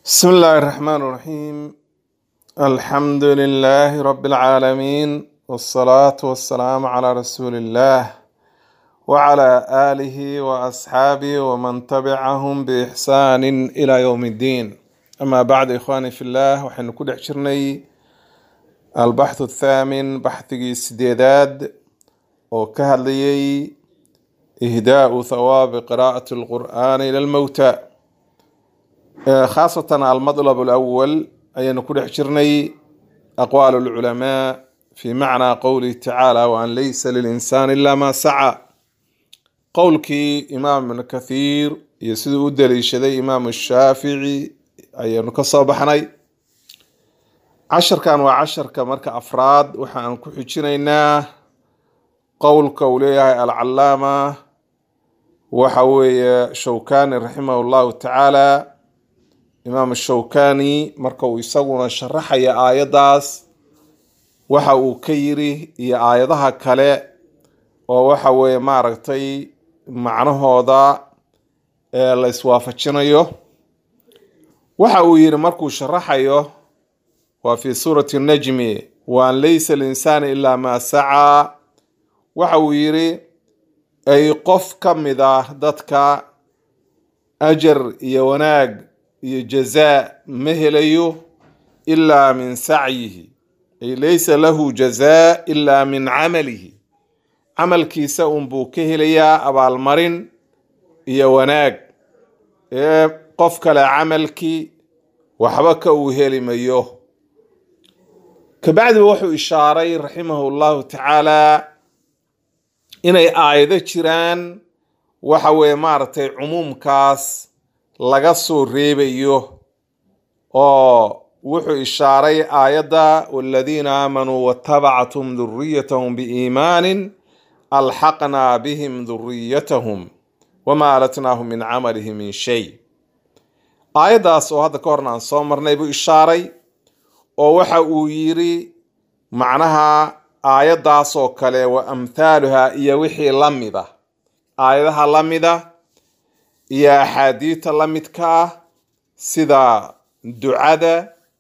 بسم الله الرحمن الرحيم الحمد لله رب العالمين والصلاة والسلام على رسول الله وعلى آله وأصحابه ومن تبعهم بإحسان إلى يوم الدين أما بعد إخواني في الله وحن كل عشرني البحث الثامن بحث سديداد وكهلي إهداء ثواب قراءة القرآن إلى الموتى khaasatan almadlab alawal ayaanu ku dhex jirnay aqwaal alculamaa fi macnaa qowlihi tacaala waan laysa lilinsaani ilaa maa saca qowlkii imaam ibnu kathiir iyo siduu u daliishaday imaamu shaafici ayaanu ka soo baxnay casharkan waa casharka marka afraad waxa aan ku xijinaynaa qowlka uu leeyahay alcalaama waxa weeye shawkani raximah llahu tacaala imaam shawkani marka uu isaguna sharaxaya aayaddaas waxa uu ka yiri iyo aayadaha kale oo waxa weeye maaragtay macnahooda ee la iswaafajinayo waxa uu yiri markuu sharaxayo waa fi suurati najmi waan laysa linsaani ilaa maa sacaa waxa uu yiri ay qof ka mid ah dadka ajar iyo wanaag iyo jazaa ma helayo ilaa min sacyihi ay laysa lahu jazaa ilaa min camalihi camalkiisa unbuu ka helayaa abaalmarin iyo wanaag ee qof kale camalkii waxba ka uu heli mayo kabacdiba wuxuu ishaaray raximahu llahu tacaala inay aayado jiraan waxa weeye maaragtay cumuumkaas laga soo reebayo oo wuxuu ishaaray aayadda waladiina aamanuu watabactum duriyatahum biiimaanin alxaqnaa bihim duriyatahum wamaa alatnaahum min camalihim min shay aayaddaas oo hadda ka horna aan soo marnay buu ishaaray oo waxa uu yiri macnaha aayaddaas oo kale wa amthaaluha iyo wixii la mida aayadaha la mida iyo axaadiita la midka ah sida ducada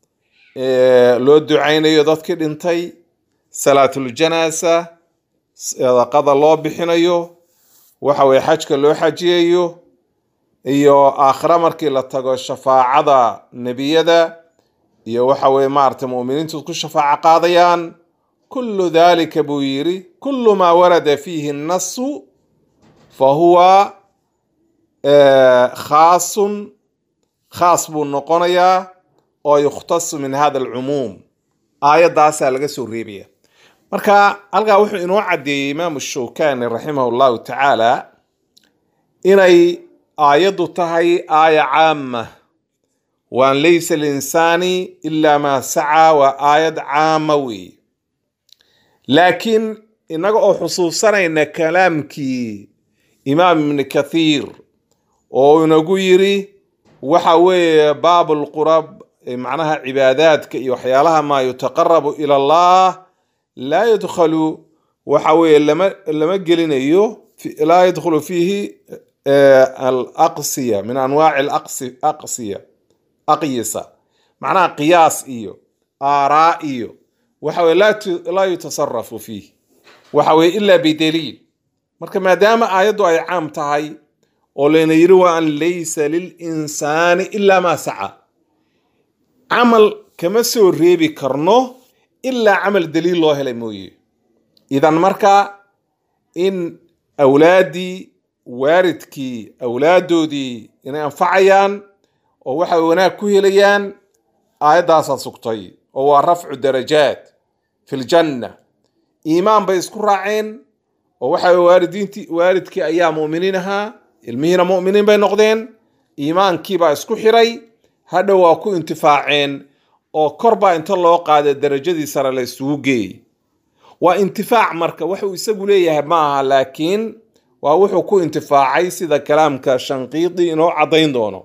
loo ducaynayo dadkii dhintay salaatuljanasa sadaqada loo bixinayo waxa weye xajka loo xajiyayo iyo aakhira markii la tago shafaacada nebiyada iyo waxa weye maaragtay mu'miniintu ku shafaaco qaadayaan kullu dalika buu yiri kullu maa warada fiihi nnasu fa huwa khaasun khaas buu noqonayaa oo yukhtasu min hada alcumuum aayaddaasaa laga soo reebaya marka halkaa wuxuu inoo caddeeyey imaamu shawkani raximah llahu tacaala inay aayaddu tahay aaya caama waan laysa linsaani ilaa maa sacaa waa aayad caama weeye laakiin innaga oo xusuusanayna kalaamkii imaam ibni kathiir oo inagu yiri waxa weeye baabulqurab macnaha cibaadaadka iyo waxyaalaha maa yutaqarabu ila allah laa yadkhalu waxa weeye lama lama gelinayo laa yadkhulu fiihi alaqsiya min anwaaci alaqsi aqsiya aqyisa macnaha qiyaas iyo aaraa iyo waxa weye laa yutasarafu fiih waxa weye ila bidaliil marka maadaama aayaddu ay caam tahay oo layna yiri waa an laysa lilinsaani ilaa maa saca camal kama soo reebi karno ilaa camal daliil loo helay mooye idan marka in awlaaddii waaridkii awlaaddoodii inay anfacayaan oo waxay wanaag ku helayaan aayaddaasaa sugtay oo waa rafcu darajaat fi ljanna iimaan bay isku raaceen oo waxa waalidiintii waalidkii ayaa mu'miniin ahaa ilmihiina mu'miniin bay noqdeen iimaankiibaa isku xiray hadhow waa ku intifaaceen oo kor baa inta loo qaaday darajadii sare la isugu geeyey waa intifaac marka wuxuu isagu leeyahay ma aha laakiin waa wuxuu ku intifaacay sida kalaamka shanqiidi inoo caddayn doono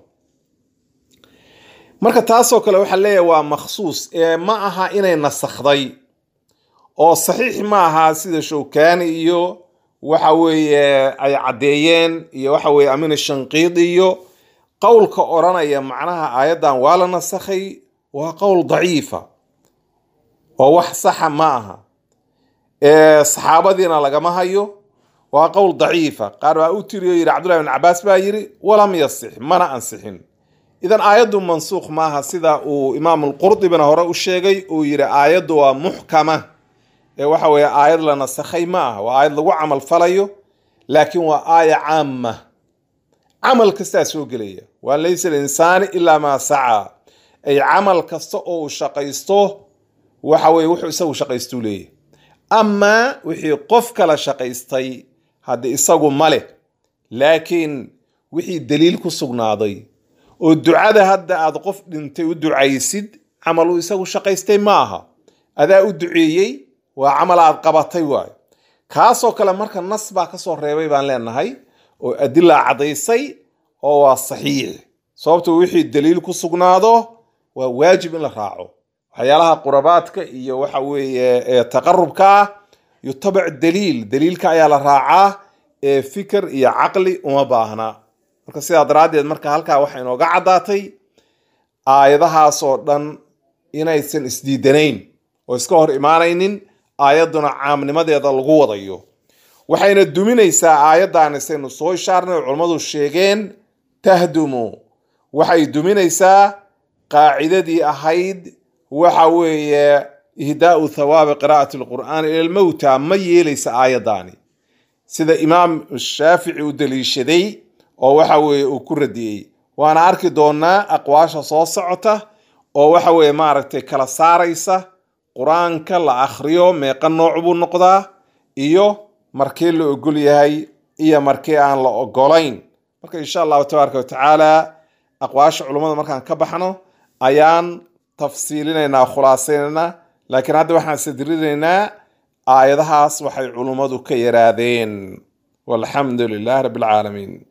marka taasoo kale waxaa leeyahay waa makhsuus ee ma aha inay nasakhday oo saxiix ma aha sida shawkaani iyo waxa weeye ay caddeeyeen iyo waxa weeye amin shanqiidi iyo qowlka odhanaya macnaha aayaddan waa la nasakhay waa qowl daciifa oo wax saxa ma aha saxaabadiina lagama hayo waa qowl daciifa qaar baa u tiriyo yidhi cabdullahi bin cabaas baa yidhi walam yasix mana ansixin idan aayaddu mansuukh maaha sida uu imaam lqurdibina hore u sheegay uu yidhi aayaddu waa muxkama ee waxa weeye aayad la nasakhay ma aha waa aayad lagu camal falayo laakiin waa aaya caama camal kastaa soo gelaya waa laysa linsaani ilaa maa sacaa ay camal kasta oo uu shaqaysto waxa weye wuxuu isagu shaqaystuu leeyahy amaa wixii qof kala shaqaystay haddi isagu ma leh laakiin wixii daliil ku sugnaaday oo ducada hadda aad qof dhintay u ducaysid camal uu isagu shaqaystay ma aha adaa u duceeyey waa camal aad qabatay waayo kaasoo kale marka nas baa kasoo reebay baan leenahay oo adilaa caddaysay oo waa saxiix sababto wixii daliil ku sugnaado waa waajib in la raaco waxyaalaha qurabaadka iyo waxa weeye taqarubka ah yutabac daliil daliilka ayaa la raacaa ee fikir iyo caqli uma baahna marka sidaa daraaddeed marka halkaa waxaa inooga caddaatay aayadahaasoo dhan inaysan isdiidanayn oo iska hor imaanaynin aayadduna caamnimadeeda lagu wadayo waxayna duminaysaa aayaddan isaynu soo ishaarnay oo culammadu sheegeen tahdumu waxay duminaysaa qaacidadii ahayd waxa weeye ihdaau thawaabi qiraa'ati alqur'aani ila lmowta ma yeelaysa aayaddaani sida imaam shaafici u daliishaday oo waxa weeye uu ku radiyey waana arki doonaa aqwaasha soo socota oo waxa weeye maaragtay kala saaraysa qur-aanka la akhriyo meeqa nooc buu noqdaa iyo markii la ogol yahay iyo markii aan la ogolayn marka insha allahu tabaaraka watacaala aqwaasha culummada markaan ka baxno ayaan tafsiilinaynaa khulaasaynaynaa laakiin hadda waxaan sadrinaynaa aayadahaas waxay culummadu ka yaraadeen walxamdu lilahi rabbi alcaalamiin